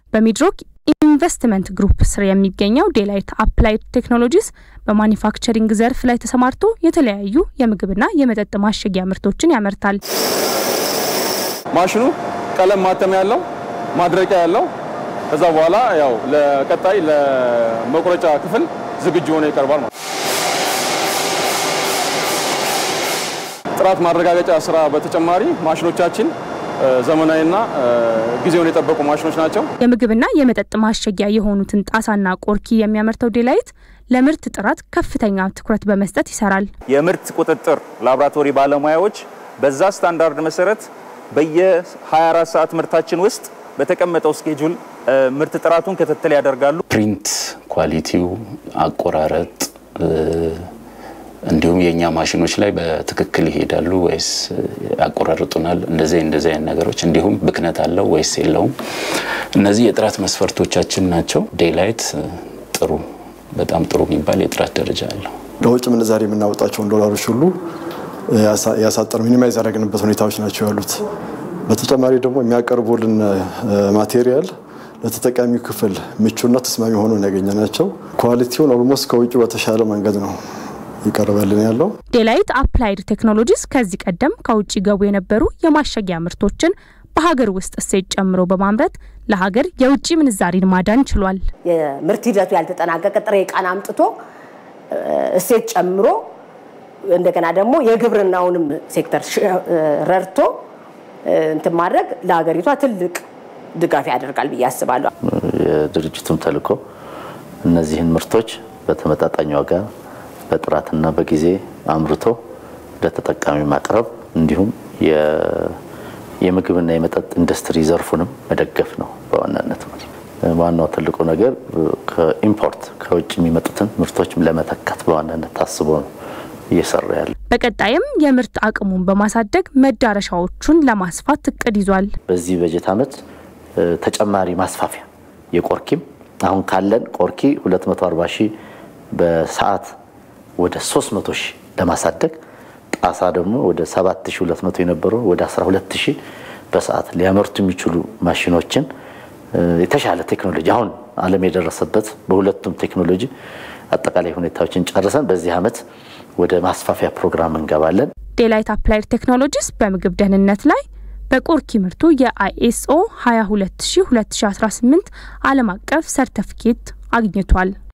በሚድሮክ ኢንቨስትመንት ግሩፕ ስር የሚገኘው ዴላይት አፕላይድ ቴክኖሎጂስ በማኒፋክቸሪንግ ዘርፍ ላይ ተሰማርቶ የተለያዩ የምግብና የመጠጥ ማሸጊያ ምርቶችን ያመርታል። ማሽኑ ቀለም ማተሚያ ያለው ማድረቂያ ያለው ከዛ በኋላ ያው ለቀጣይ ለመቁረጫ ክፍል ዝግጁ ሆኖ ይቀርባል ማለት ጥራት ማረጋገጫ ስራ በተጨማሪ ማሽኖቻችን ዘመናዊና ጊዜውን የጠበቁ ማሽኖች ናቸው። የምግብና የመጠጥ ማሸጊያ የሆኑትን ጣሳና ቆርኪ የሚያመርተው ዴላይት ለምርት ጥራት ከፍተኛ ትኩረት በመስጠት ይሰራል። የምርት ቁጥጥር ላቦራቶሪ ባለሙያዎች በዛ ስታንዳርድ መሰረት በየ24 ሰዓት ምርታችን ውስጥ በተቀመጠው ስኬጁል ምርት ጥራቱን ክትትል ያደርጋሉ። ፕሪንት ኳሊቲው፣ አቆራረጥ እንዲሁም የእኛ ማሽኖች ላይ በትክክል ይሄዳሉ ወይስ ያቆራርጡናል፣ እንደዚህ እንደዚህ አይነት ነገሮች እንዲሁም ብክነት አለው ወይስ የለውም፣ እነዚህ የጥራት መስፈርቶቻችን ናቸው። ዴላይት ጥሩ በጣም ጥሩ የሚባል የጥራት ደረጃ አለው። ለውጭ ምንዛሬ የምናወጣቸውን ዶላሮች ሁሉ ያሳጠር ሚኒማይዝ ያደረግንበት ሁኔታዎች ናቸው ያሉት። በተጨማሪ ደግሞ የሚያቀርቡልን ማቴሪያል ለተጠቃሚው ክፍል ምቹና ተስማሚ ሆኖ ያገኘ ናቸው። ኳሊቲውን ኦልሞስት ከውጭ በተሻለ መንገድ ነው ይቀርበልን ያለው። ዴላይት አፕላይድ ቴክኖሎጂስ ከዚህ ቀደም ከውጭ ገቡ የነበሩ የማሸጊያ ምርቶችን በሀገር ውስጥ እሴት ጨምሮ በማምረት ለሀገር የውጭ ምንዛሪን ማዳን ችሏል። የምርት ሂደቱ ያልተጠናቀቀ ጥሬ ዕቃን አምጥቶ እሴት ጨምሮ እንደገና ደግሞ የግብርናውንም ሴክተር ረድቶ እንትን ማድረግ ለሀገሪቷ ትልቅ ድጋፍ ያደርጋል ብዬ አስባለሁ። የድርጅቱም ተልዕኮ እነዚህን ምርቶች በተመጣጣኝ ዋጋ በጥራትና በጊዜ አምርቶ ለተጠቃሚ ማቅረብ እንዲሁም የምግብና የመጠጥ ኢንዱስትሪ ዘርፉንም መደገፍ ነው በዋናነት ማለት ነው። ዋናው ትልቁ ነገር ከኢምፖርት ከውጭ የሚመጡትን ምርቶችም ለመተካት በዋናነት ታስቦ ነው እየሰራ ያለ። በቀጣይም የምርት አቅሙን በማሳደግ መዳረሻዎቹን ለማስፋት እቅድ ይዟል። በዚህ በጀት ዓመት ተጨማሪ ማስፋፊያ የቆርኪም አሁን ካለን ቆርኪ 240 ሺህ በሰዓት ወደ 300 ሺህ ለማሳደግ ጣሳ ደግሞ ወደ 7200 የነበረው ወደ 12000 በሰዓት ሊያመርቱ የሚችሉ ማሽኖችን የተሻለ ቴክኖሎጂ አሁን ዓለም የደረሰበት በሁለቱም ቴክኖሎጂ አጠቃላይ ሁኔታዎችን ጨርሰን በዚህ ዓመት ወደ ማስፋፊያ ፕሮግራም እንገባለን። ዴላይት አፕላይድ ቴክኖሎጂስ በምግብ ደህንነት ላይ በቆርኪ ምርቱ የአይኤስኦ 22000 2018 ዓለም አቀፍ ሰርተፊኬት አግኝቷል።